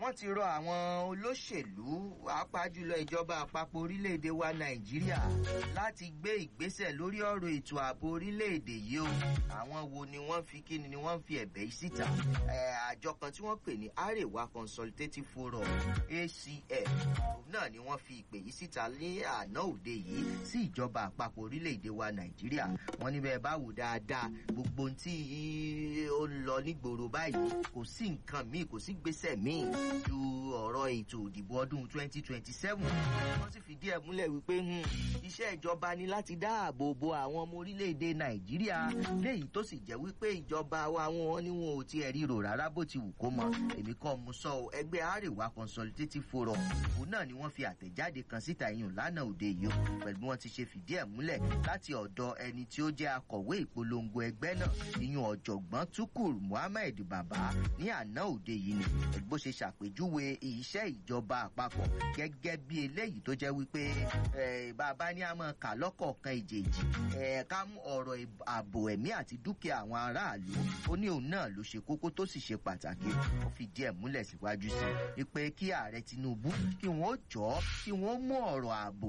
wọ́n ti rọ àwọn olóṣèlú pàápàá jùlọ ìjọba àpapọ̀ orílẹ̀-èdè wa nàìjíríà láti gbé ìgbésẹ̀ lórí ọ̀rọ̀ ètò ààbò orílẹ̀-èdè yìí o àwọn wo ni wọ́n fi kí ni wọ́n fi ẹ̀bẹ̀ yìí síta àjọ kan tí wọ́n pè ní arewa consultative forum acf náà ni wọ́n fi ìpè yìí síta ní àná òde yìí sí ìjọba àpapọ̀ orílẹ̀-èdè wa nàìjíríà wọ́n níbẹ̀ bá wò dáadáa gbogbo ohun tí ó ń lọ nígboro báyìí kò sí nǹkan míì kò sí gbèsè míì ju ọ̀rọ̀ ètò òdìbò ọdún 2027 wọ́n sì fìdí ẹ̀ múlẹ̀ wípé iṣẹ́ ìjọba ni láti dáàbò bo àwọn ọmọ orílẹ̀-èdè nàìjíríà léyìí tó sì jẹ́ wípé ìjọba wa wọn ni wọn ò tiẹ̀ ríro rárá bó ti wù kó mọ èmi kọ́ mo sọ ọ ẹgbẹ́ àríwá consultative forum òun náà ni wọ́n fi àtẹ̀jáde kan síta ìyún lánàá òde yìí pẹ̀lú bí wọ́n ti ṣe fìdí ẹ̀ múlẹ̀ láti ọ̀dọ̀ ẹni tí ó jẹ́ akọ̀wé ìpolongo ẹgbẹ́ náà ìyún ọ̀jọ̀gbọ́n tukur muhammed baba ní àná òde yìí ni bó ṣe ṣàpèjúwe iṣẹ́ ìjọba àpapọ̀ gẹ́gẹ́ bí eléyìí tó jẹ́ wípé bàbá ní àmọ́ kà lọ́kọ̀ọ̀kan ìjèjì ká mú ọ̀rọ̀ ààbò ẹ̀mí àti dúkìá àwọn aráàlú ó ní òun náà ló ṣe kókó tó sì ṣe pàtàkì ó fi díẹ̀ múlẹ̀ síwájú sí i pé kí ààrẹ tinubu kí wọ́n jọ kí wọ́n mú ọ̀rọ̀ ààbò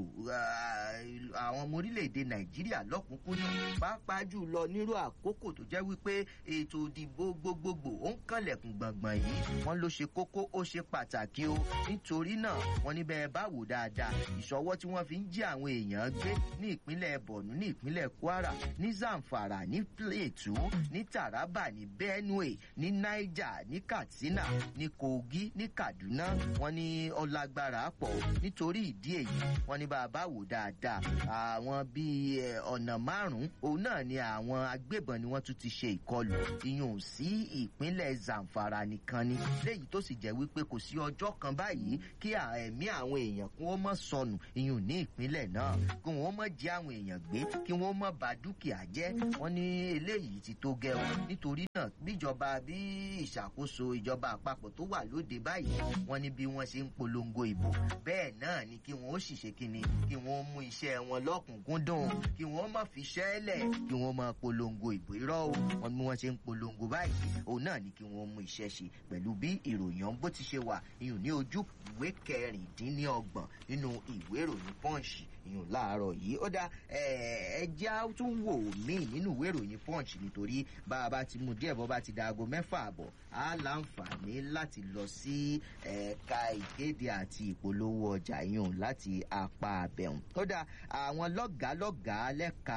àwọn ọmọ orílẹ̀-èdè nàìjíríà lọ́kùnkúndùn pàápàá jùlọ nírú àkókò tó jẹ́ wípé ètò ìdìbò gbogbogbò ó ń kànlẹ̀kùn gbọ̀ngbọ̀n yìí wọ́n ló ṣe kókó ó ṣe pàtàkì o nítorí náà wọ́n níbẹ̀ bá wò dáadáa ìṣọwọ́ tí wọ́n fi ń jí àwọn èèyàn gbé ní ìpínlẹ̀ borno ní ìpínlẹ̀ kwara ní zamfara ní plateau ní taraba ní benue ní niger ní katsina ní kogi ní kaduna wọ́n ní ọlágbára pọ̀ nítorí ìdí èyí wọ́n ní bàbá wò dáadáa àwọn bíi ọ̀nà márùn-ún òun náà ni àwọn agbébọn ni wọ́n tún ti ṣe ìkọlù ìyún sí ìpínlẹ̀ zamfara nìkan ni léyìí tó sì jẹ́ wípé kò sí ọjọ́ kan báyìí kí ẹ̀mí àwọn èèyàn kí wọ́n mọ̀ sọnù ìyún ní ìpínlẹ̀ náà kí wọ́n mọ̀ jí àwọn èèyàn gbé kí wọ́n mọ̀ bà dúkìá jẹ́ wọ́n ní eléyìí ti tó gẹ̀ ọ́ nítorí náà bíjọba bí ìṣàkóso ìjọba àpapọ̀ tó wà lóde báyìí wọ́n ní bí wọ́n ṣe ń polongo ìbò bẹ́ẹ̀ náà ni kí wọ́n ó sì ṣe kíni kí wọ́n mú iṣẹ́ wọn lọ́kùnkúndùn kí wọ́n má fi ṣẹ́lẹ̀ kí wọ́n máa polongo ìbò irọ́ o wọ́n ní wọ́n ṣe ń polongo báyìí òun náà ni kí wọ́n mú iṣẹ́ ṣe pẹ̀lú bí ìròyìn ọ̀hún bó ti ṣe wà ìyún ní ojú ìwé kẹrìndínlọ́gbọ̀n nínú ìwé ìròyìn pọ́ǹsì ìyún láàárọ̀ yìí ó dá ẹjẹ́ tún wò mí nínú ìwé ìròyìn punch nítorí bá a bá ti mú díẹ̀ bọ́ bá ti da aago mẹ́fà àbọ̀ á láǹfààní láti lọ sí ẹ̀ka ìkéde àti ìpolówó ọjà ìyún láti apá abẹ́hùn ó dá àwọn lọ́gàálọ́gàá lẹ́ka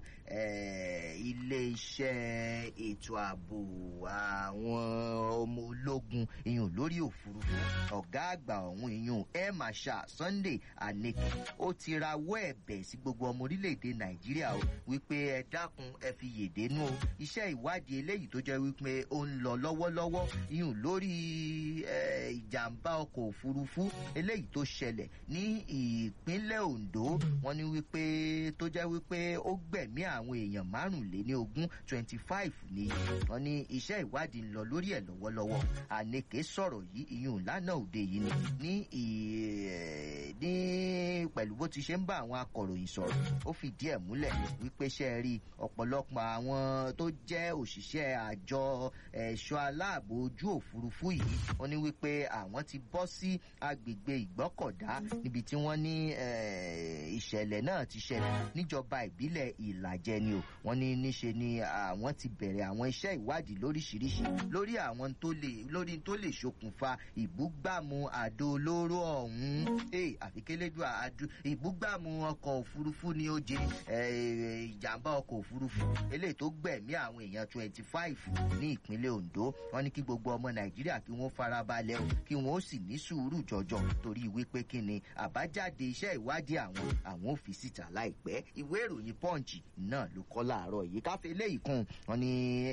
ilé-iṣẹ́ ètò ààbò àwọn ọmọ ológun ìyún lórí òfurufú ọ̀gá àgbà ọ̀hún ìyún air marshal sunday aneke ó ti rawọ́ ẹ̀bẹ̀ sí gbogbo ọmọ orílẹ̀-èdè nàìjíríà o wípé ẹ dákun ẹ fi yèdè nú o iṣẹ́ ìwádìí eléyìí tó jẹ́ wípé ó ń lọ lọ́wọ́lọ́wọ́ ìyún lórí ìjàmbá ọkọ̀ òfurufú eléyìí tó ṣẹlẹ̀ ní ìpínlẹ̀ ondo wọ́n ní wípé tó jẹ́ wípé ó gbẹ̀mí àwọn èèyàn márùnléní ogún twenty five ni wọ́n ní iṣẹ́ ìwádìí ń lọ lórí ẹ̀ lọ́wọ́lọ́wọ́ ànekè sọ̀rọ̀ yìí ìyún lánàá òde yìí ni ní pẹ̀lú bó ti ṣe ń bá àwọn akọ̀ròyìn sọ̀rọ̀ ó fìdí ẹ̀ múlẹ̀ wípé ṣe é rí ọ̀pọ̀lọpọ̀ àwọn tó jẹ́ òṣìṣẹ́ àjọ ẹ̀ṣọ́ aláàbò ojú òfurufú yìí wọ́n ní wípé àwọn ti bọ́ sí agbègbè ìgbọ́kọ̀dá níbi tí wọ́n ní ìṣẹ̀lẹ̀ náà ti ṣẹlẹ̀ níjọba ìbílẹ̀ ìlàjẹ ni o wọ́n ní níṣe ni àwọn ti bẹ̀rẹ̀ àwọn iṣẹ́ ìwádìí lóríṣiríṣi lórí àwọn tó lè lórí tó lè ṣokùnfà ìbúgbàmù àdó olóró ọ̀hún àfikẹ́lẹ́dù àdó ìbúgbàmù ọkọ̀ òfurufú ni ó jẹ ìjàmbá ọkọ̀ òfurufú eléyìí tó gbẹ̀mí àwọn èèyàn twenty five ní ìpínlẹ̀ ondo wọn ní kí gbogbo ọmọ nàìjíríà kí wọ́n farabalẹ̀ o kí wọ́n ó sì ní sùúrù jọjọ torí wípé kí ni àbájáde iṣẹ́ ìwádìí àwọn àwọn ò fi síta láìpẹ́ ìwé ìròyìn punch náà ló kọ́ láàárọ̀ yìí káfí eléyìí kún wọn ní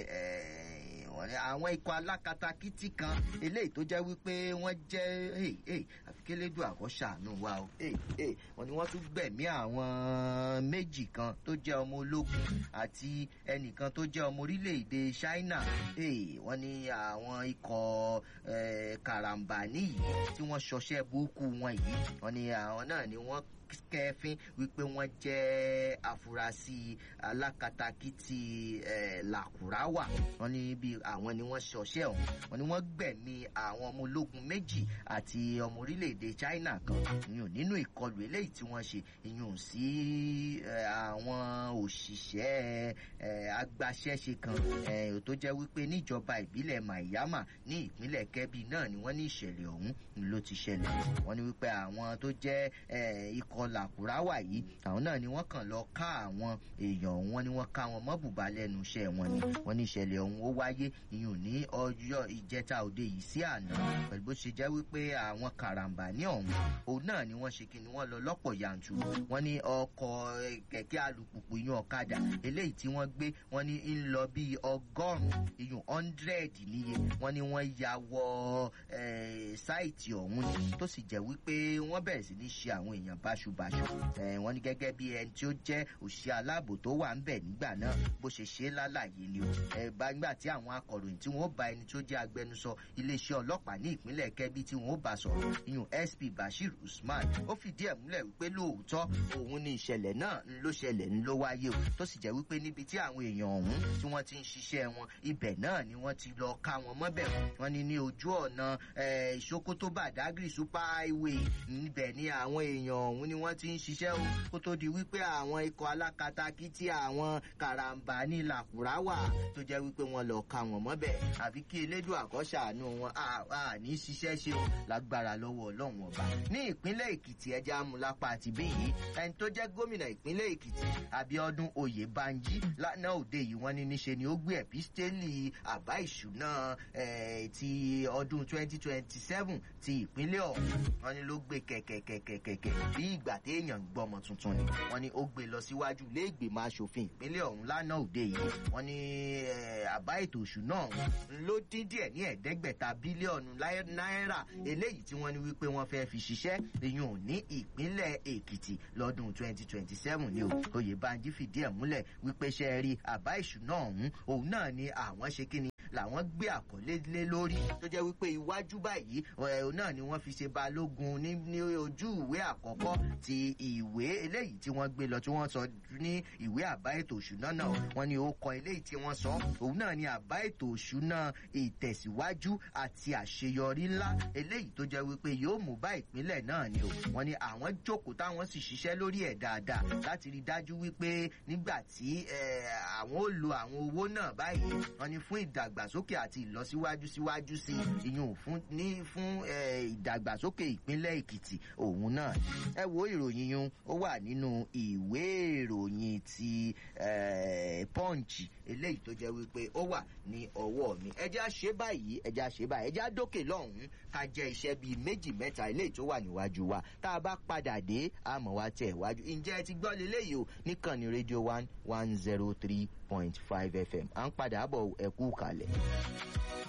àwọn ikọ̀ alákatakítí kan eléyìí tó jẹ́ wípé wọ́n jẹ́ àfikélédù àkọ́ṣàánú wa o wọ́n ní wọ́n tún gbẹ̀mí àwọn méjì kan tó jẹ́ ọmọ ológun àti ẹnìkan tó jẹ́ ọmọ orílẹ̀-èdè china wọ́n ní àwọn ikọ̀ karambani yìí tí wọ́n ṣọṣẹ́ burúkú wọn yìí wọ́n ní àwọn náà ni wọ́n kẹfín wípé wọ́n jẹ́ afurasí alákatakítí làkúráwà wọ́n ní bí àwọn ni wọ́n ṣọṣẹ́ ọ̀hún wọ́n ní wọ́n gbẹ̀mí àwọn ọmọ ológun méjì àti ọmọ orílẹ̀-èdè China kan ìyún nínú ìkọlù eléyìí tí wọ́n ṣe ìyún sí àwọn òṣìṣẹ́ agbaṣẹ́ṣe kan tó jẹ́ wípé níjọba ìbílẹ̀ Mayama ní ìpínlẹ̀ Kebbi náà ni wọ́n ní ìṣẹ̀lẹ̀ ọ̀hún ló ti ṣẹlẹ̀ wọ́n ní wípé àwọn tó jẹ́ ikọ̀ làkúráwà yìí àwọn náà ni wọ́n kàn lọ ká àwọn èèyàn wọn ni wọ́n ká wọn mọ́bùbá lẹ́nu iṣẹ́ wọn ni wọ́n ní ìṣẹ̀lẹ̀ ọ̀hún ó wáyé ìyún ní ọjọ́ ìjẹta òde yìí sí àná pẹ̀lú bó ṣe jẹ́ wípé àwọn karambà ní ọ̀hún òun náà ni wọ́n ṣe kí ni wọ́n lọ lọ́pọ̀ yanturu wọ́n ní ọkọ̀ kẹ̀kẹ́ alùpùpù ìyún ọ̀kadà eléyìí tí wọ́n gbé wọ́n ní ń lọ bíi ọgọ́rùn-ún ìyún hundred níye wọ́n ní wọ́n ya wọ sáìtì ọ̀hún ni tó sì jẹ́ wípé wọ́n bẹ̀rẹ̀ sí ní ṣe àwọn èèyàn báṣubàṣu wọ́n ní gẹ́gẹ́ bí ẹni tí ó jẹ́ òṣìṣẹ́ aláàbò tó wà ń bẹ̀ nígbà náà bó ṣe ṣe lálàyé ni o nígbà tí àwọn akọ̀ròyìn tí wọ́n bá ẹni tó jẹ́ agbẹnusọ iléeṣẹ́ ọlọ́pàá ní ìpínlẹ̀ Kẹ́bí tí wọ́n bá sọ̀rọ̀ ìyún SP Bashir Usman ó fìdí ẹ̀ múlẹ̀ wípé lóòótọ́ òun ni ìṣẹ̀lẹ̀ náà ló ṣẹlẹ̀ ń ló wáyé o tó sì jẹ́ wípé níbi tí àwọn èèyàn ọ̀hún tí wọ́n ti ń ṣiṣẹ́ wọn ibẹ̀ náà ni wọ́n ti lọ ká wọn mọ́bẹ̀ wọ́n ní ní ojú ọ̀nà Sokoto Badagry super highway níbẹ̀ ni àwọn èèyàn ọ̀hún ni wọ́n ti ń ṣiṣẹ́ o kó tó di wípé àwọn ikọ̀ alákatakítí àwọn karambà ní làkúráwà tó jẹ́ wípé wọ́n lọ ká wọn mọ́bẹ̀ àfi kí elédùn àkọ́ṣàánú wọn à ní ṣiṣẹ́ ṣe o lágbára lọ́wọ́ ọlọ́run ọba ní ìpínlẹ̀ Èkìtì ẹja amúlápá àti bíyì ẹni tó jẹ́ gómìnà ìpínlẹ̀ Èkìtì Abíọ́dún Oyèbánjí lánàá òde yìí wọ́n ní níṣe ni ó gbé ẹ̀písítélì àbá ìṣúná ti ọdún 2027 ti ìpínlẹ̀ ọ̀hún wọ́n ní ló gbé kẹ̀kẹ̀kẹ̀kẹ̀kẹ̀ bí ìgbà téèyàn gbọ́mọ tuntun ni wọ́n ní ó gbé lọ síwájú ilé ìgbìmọ̀ asòfin ìpínlẹ̀ ọ̀hún lánàá òde yìí wọ́n ní àbá ètò òṣùná ọ̀hún ló dín díẹ̀ ní ẹ̀ẹ́dẹ́gbẹ̀ta bílíọ̀nù náírà eléyìí tí wọ́n ní wípé wọ́n fẹ́ fi ṣiṣẹ́ ìyún ní ìpínlẹ̀ Èkìtì lọ́dún 2027 ni o Oyèbánjí fìdí ẹ̀ múlẹ̀ wípé ṣe rí àbá ìṣúná ọ̀hún òun náà ni àwọn ṣe kíni làwọn gbé àkọlé lé lórí tó jẹ́ wípé iwájú báyìí òun náà ni wọ́n fi ṣe balógun ní ní ojú ìwé àkọ́kọ́ ti ìwé eléyìí tí wọ́n gbé lọ tí wọ́n sọ ní ìwé àbá ètò òṣùná náà wọ́n ní ó kọ eléyìí tí wọ́n sọ òun náà ni àbá ètò òṣùná ìtẹ̀síwájú àti àṣeyọrí ńlá eléyìí tó jẹ́ wípé yóò mú bá ìpínlẹ̀ náà ni o wọ́n ní àwọn jókòó táwọn sì ṣiṣẹ́ lórí ẹ̀ dáadáa láti rí dájú wípé nígbà tí àwọn ó lo àwọn owó náà báyìí wọ́n ní fún ìdàgbàsókè àti ìlọsíwájú síwájú sí ìyún fún ní fún ìdàgbàsókè ìpínlẹ̀ Èkìtì òun náà ẹ wo ìròyìn yun ó wà nínú ìwé ìròyìn ti Punch eléyìí tó jẹ́ wípé ó wà ní ọwọ́ mi ẹ jẹ́ á ṣe báyìí ẹ jẹ́ á ṣe báyìí ẹ jẹ́ á dókè lọ́hùn-ún ká jẹ́ iṣẹ́ bíi méjì mẹ́ta eléyìí tó wà níwájú wa tá a bá padà dé àmọ́ wa tẹ̀ wájú ǹjẹ́ ẹ ti gbọ́ leléyìí o níkànnì rédíò one one zero three point five FM à ń padà bọ̀ ẹ̀kú kalẹ̀.